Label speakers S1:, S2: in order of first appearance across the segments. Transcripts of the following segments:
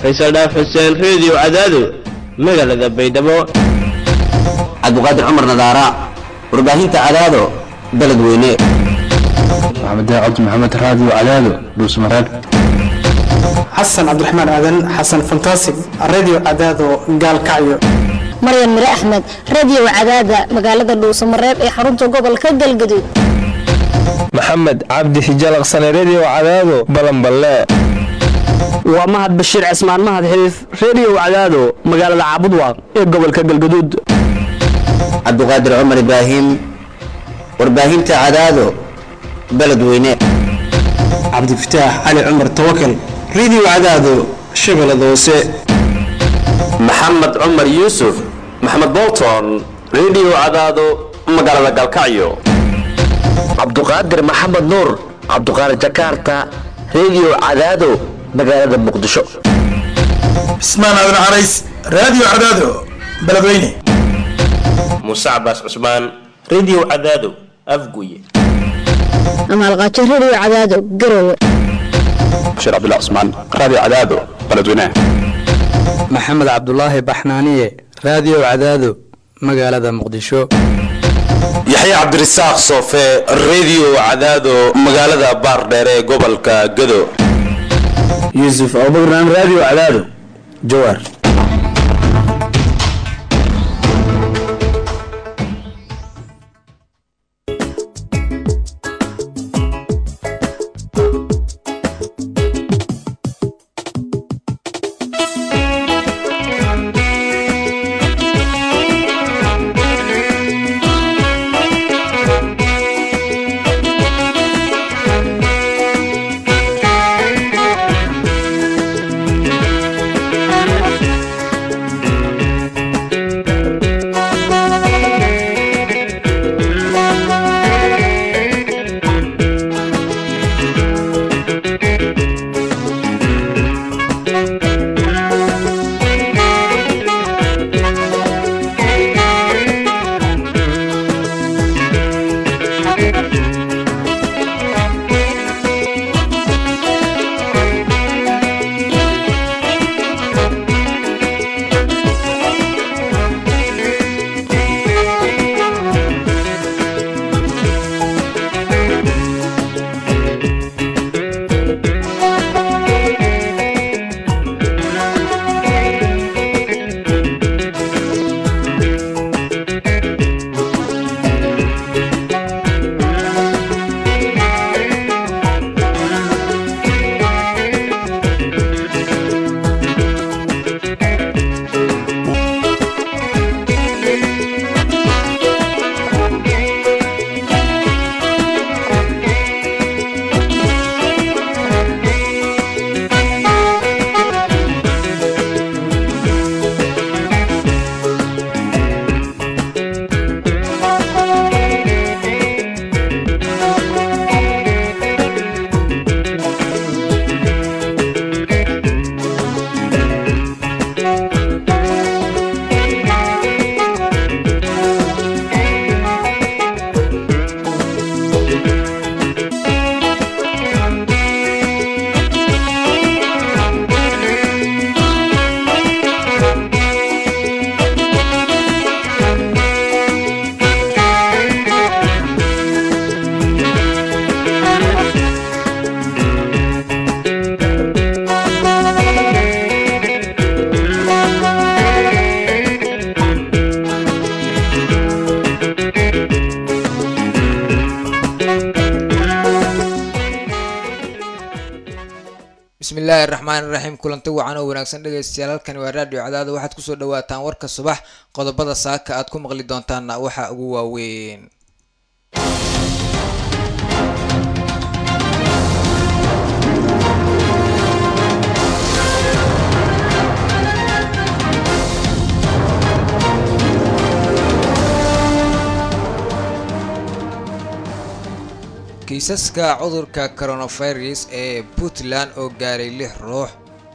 S1: faysal dhaaf xuseen reediyo cadaado magaalada baydhabo
S2: cabdiqaadir cumar nadaara warbaahinta cadaado beledweyne
S3: maxamed cabdi maxamed raadiyo cadaado dhuusmareeb
S4: xasan cabdiraxmaan aadan xasan fantasig radio cadaado gaalkacyo
S5: maryan mire axmed radio cadaada magaalada dhuusamareeb ee xarunta gobolka galgaduud
S6: maxamed cabdi hijalaqsane redio cadaado balanballe
S7: waa mahad bashiir cismaan mahad xiriif redio cadaado magaalada caabudwaaq ee gobolka galgaduud
S2: cabdiqaadir cumar ibraahim warbaahinta cadaado beledweyne
S4: cabdifataax cali cumar tawakal radio cadaado shabeellada hoose
S8: maxamed cumar yuusuf maxamed bolton redio cadaado magaalada galkacyo
S9: cabduqaadir maxamed nuur cabduqaadir jakarta redio cadaado magaalada muqdisho
S10: cismaan aadan carays radio cadaado beledweyne
S11: muuse cabaas cusmaan redio cadaado afguye
S5: amaalqaajo redio cadaado garowe
S3: bashiir cabdullah cusmaan radio cadaado beledweyne
S12: maxamed cabdulaahi baxnaaniye radio cadaado magaalada muqdisho
S13: yaxye cabdirasaaq soofe redio cadaado magaalada baardheer ee gobolka gado
S14: yuusuf abubakran radio cadaado jawaar
S15: bismillaahi raxmaan iraxiim kulanti wacan oo wanaagsan dhegaystayaal halkani waa raadiyo cadaada waxaad kusoo dhawaataan warka subax qodobada saaka aad ku maqli doontaanna waxaa ugu waaweyn kiisaska cudurka coronavirus ee puntland oo gaaray lix ruux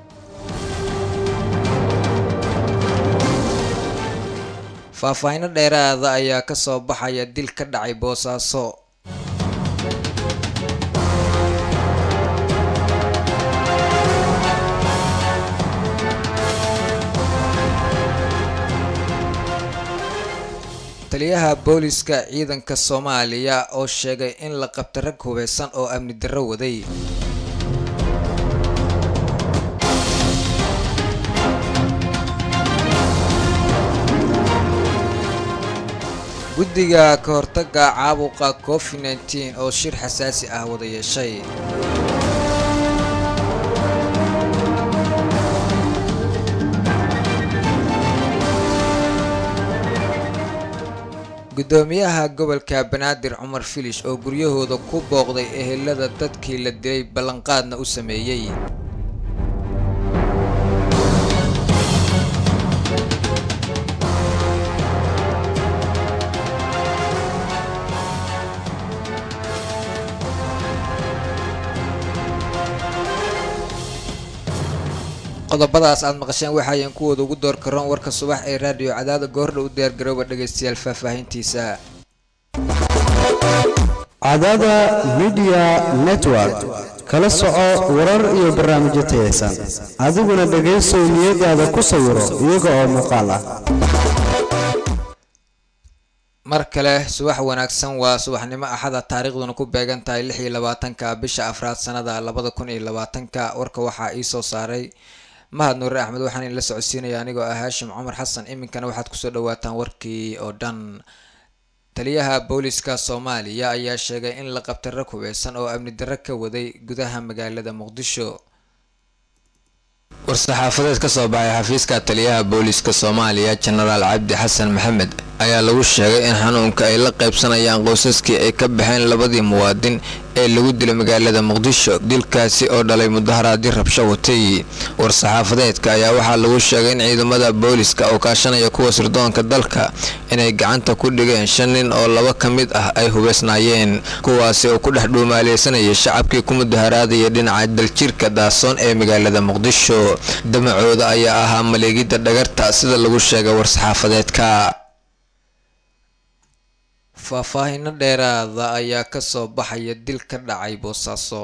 S15: faahfaahinno dheeraada ayaa ka soo baxaya dil ka dhacay boosaaso taliyaha booliska ciidanka soomaaliya oo sheegay in la qabta rag hubeysan oo amni darro waday guddiga ka hortaga caabuqa covid nteen oo shir xasaasi ah wada yeeshay gudoomiyaha gobolka banaadir cumar filish oo guryahooda ku booqday ehelada dadkii la dilay ballanqaadna u sameeyey qodobadaas aad maqasheen waxaayan kuwooda ugu door karoon warka subax ee raadiyo cadaada goordha u diyaargarooba dhegaystayaal faahfaahintiisa
S16: cadaada midiya network kala soco warar iyo barnaamijyo tayaysan adiguna dhegaysow niyadaada ku sawiro iyaga oo muuqaal ah
S15: mar kale subax wanaagsan waa subaxnimo axada taariikhduna ku beegan tahay lix iyo labaatanka bisha afraad sanada labada kun iyo labaatanka warka waxaa ii soo saaray mahad nuure axmed waxaan idinla socodsiinaya anigoo ah haashim cumar xasan iminkana waxaad kusoo dhawaataan warkii oo dhan taliyaha booliska soomaaliya ayaa sheegay in la qabtay rag hubeysan oo amni darro ka waday gudaha magaalada muqdisho war-saxaafadeed ka soo baxay xafiiska taliyaha booliska soomaaliya jenaraal cabdi xasan maxamed ayaa lagu sheegay in xanuunka ay la qaybsanayaan qoysaskii ay ka baxeen labadii muwaadin ee lagu dilay magaalada muqdisho dilkaasi oo dhalay mudaharaadii rabsho watay war-saxaafadeedka ayaa waxaa lagu sheegay in ciidamada booliska oo kaashanaya kuwa sirdoonka dalka inay gacanta ku dhigeen shan nin oo laba ka mid ah ay hubeysnaayeen kuwaasi oo ku dhex dhuumaaleysanayay shacabkii ku mudaharaadaya dhinaca daljirka daasoon ee magaalada muqdisho damacooda ayaa ahaa maleegidda dhagarta sida lagu sheegay war-saxaafadeedka faahfaahino dheeraada ayaa ka soo baxaya dil ka dhacay boosaaso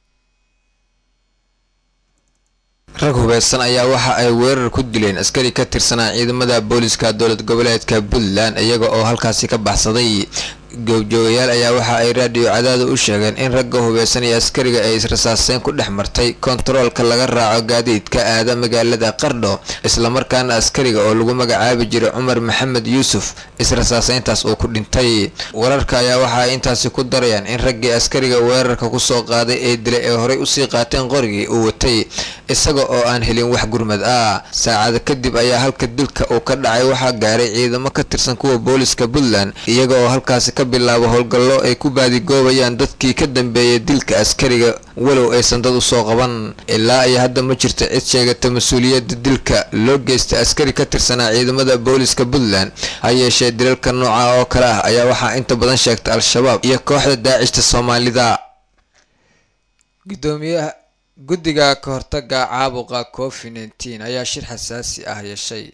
S15: rag hubeysan ayaa waxa ay weerar ku dileen askari ka tirsanaa ciidamada booliska dowlad goboleedka puntland iyaga oo halkaasi ka baxsaday goobjoogayaal ayaa waxa ay raadiyo cadaada u sheegeen in ragga hubeysan iyo askariga ay israsaaseen ku dhex martay kontaroolka laga raaco gaadiidka aada magaalada qardho islamarkaana askariga oo lagu magacaabi jiray cumar maxamed yuusuf israsaaseyntaas uu ku dhintay wararka ayaa waxa ay intaasi ku darayaan in raggii askariga weerarka kusoo qaaday ee dilay ee horey usii qaateen qorigii uu watay isaga oo aan helin wax gurmad ah saacada kadib ayaa halka dilka uu ka dhacay waxaa gaaray ciidamo ka tirsan kuwa booliska puntland iyaga oo halkaasi ka bilaabo howlgallo ay ku baadigoobayaan dadkii ka dambeeyay dilka askariga walow aysan dad usoo qaban ilaa iyo hadda ma jirto cid sheegata mas-uuliyadda dilka loo geystay askari ka tirsanaa ciidamada booliska puntland ha yeeshee dilalka nooca oo kale ah ayaa waxaa inta badan sheegtay al-shabaab iyo kooxda daacishta soomaalida gudoomiyaha guddiga ka hortaga caabuqa covid nteen ayaa shir xasaasi ah yeeshay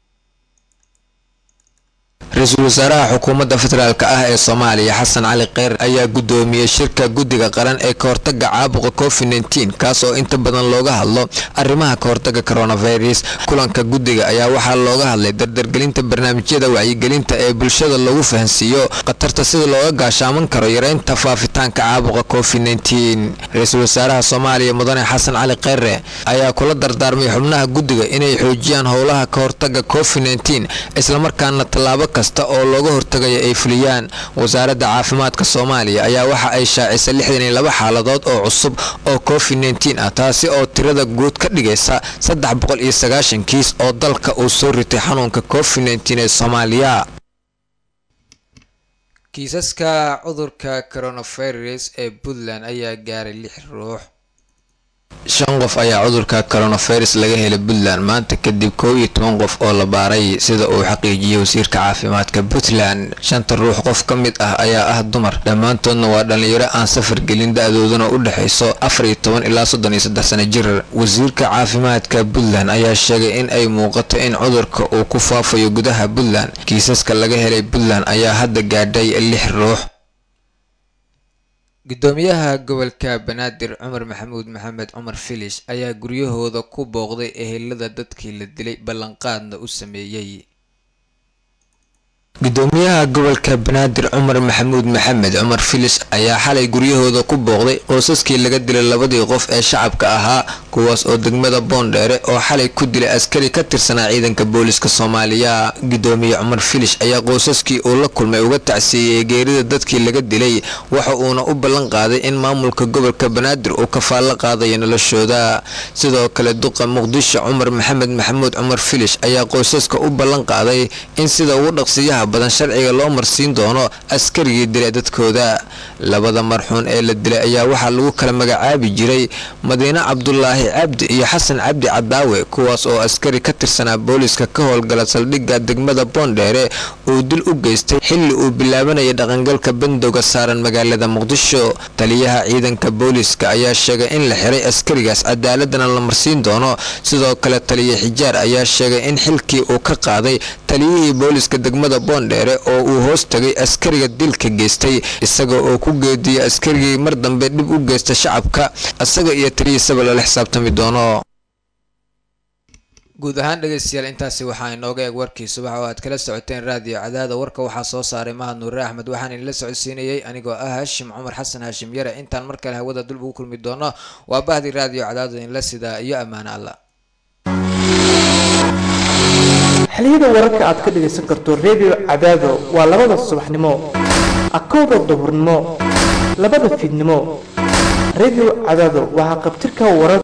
S15: ra-iisul wasaaraha xukuumadda federaalk ah ee soomaaliya xasan cali kheyr ayaa gudoomiyey shirka guddiga qaran ee kahortaga caabuqa covid nteen kaas oo inta badan looga hadlo arrimaha kahortaga coronavirus kulanka guddiga ayaa waxaa looga hadlay dardargelinta barnaamijyada wacyigelinta ee bulshada lagu fahansiiyo khatarta sida looga gaashaaman karo yareynta faafitaanka caabuqa covid nteen ra-iisul wasaaraha soomaaliya mudane xasan cali kheyre ayaa kula dardaarmay xubnaha guddiga inay xoojiyaan howlaha kahortaga covid nteen islamarkaana tallaabo kasta oo looga hortagaya ay fuliyaan wasaaradda caafimaadka soomaaliya ayaa waxa ay shaacisay lixdan iyo laba xaaladood oo cusub oo covid nteen ah taasi oo tirada guud ka dhigaysa saddex boqol iyo sagaashan kiis oo dalka uu soo ritay xanuunka covid nteen ee soomaaliya kiisaska cudurka coronavirus ee puntland ayaa gaaray lix ruux shan qof ayaa cudurka coronavirus laga helay puntland maanta kadib kow iyo toban qof oo la baaray sida uu xaqiijiyey wasiirka caafimaadka puntland shanta ruux qof ka mid ah ayaa ah dumar dhammaantoodna waa dhallinyaro aan safar gelin da-dooduna u dhexayso afar iyo toban ilaa soddon iyo saddex sano jir wasiirka caafimaadka puntland ayaa sheegay in ay muuqato in cudurka uu ku faafayo gudaha puntland kiisaska laga helay puntland ayaa hadda gaadhay lix ruux gudoomiyaha gobolka banaadir cumar maxamuud maxamed cumar filish ayaa guryahooda ku booqday ehelada dadkii la dilay ballanqaadna u sameeyey gudoomiyaha gobolka banaadir cumar maxamuud maxamed cumar filis ayaa xalay guryahooda ku booqday qoysaskii laga dilay labadii qof ee shacabka ahaa kuwaas oo degmada boondheere oo xalay ku dilay askari ka tirsanaa ciidanka booliska soomaaliya gudoomiye cumar filis ayaa qoysaskii uu la kulmay uga tacsiiyey geerida dadkii laga dilay waxa uuna u ballan qaaday in maamulka gobolka banaadir uu kafaallo qaadayo noloshooda sidoo kale duqa muqdisho cumar maxamed maxamuud cumar filis ayaa qoysaska u ballan qaaday in sida ugu dhaqsiyaha badan sharciga loo marsiin doono askarigii dilay dadkooda labada marxuun ee la dilay ayaa waxaa lagu kala magacaabi jiray madiine cabdulaahi cabdi iyo xasan cabdi cadaawe kuwaas oo askari ka tirsanaa booliska ka howlgala saldhigga degmada boondheere uu dil u geystay xilli uu bilaabanayay dhaqangalka bandowga saaran magaalada muqdisho taliyaha ciidanka booliska ayaa sheegay in la xiray askarigaas cadaaladana la marsiin doono sidoo kale taliya xijaar ayaa sheegay in xilkii uu ka qaaday taliyihii booliska degmada boondheere oo uu hoos tagay askariga dilka geystay isaga oo ku geediyay askarigii mar dambe dhib u geysta shacabka isaga iyo taliyiisaba lala xisaabtami doono guud ahaan dhegeystayaal intaasi waxaa inooga eeg warkii subax oo aad kala socoteen raadiyo cadaada warka waxaa soo saaray mahad nuure axmed waxaan idinla socodsiinayay anigoo ah hashim cumar xasan hashim yare intaan mar kale hawada dul ugu kulmi doono waa bahdi raadiyo cadaada inla sidaa iyo ammaano allah
S17: xiliyada wararka aad ka dhagaysan karto redio cadaado waa labada subaxnimo akowda duhurnimo labada fiidnimo redio cadaado waxaa qabtirka warar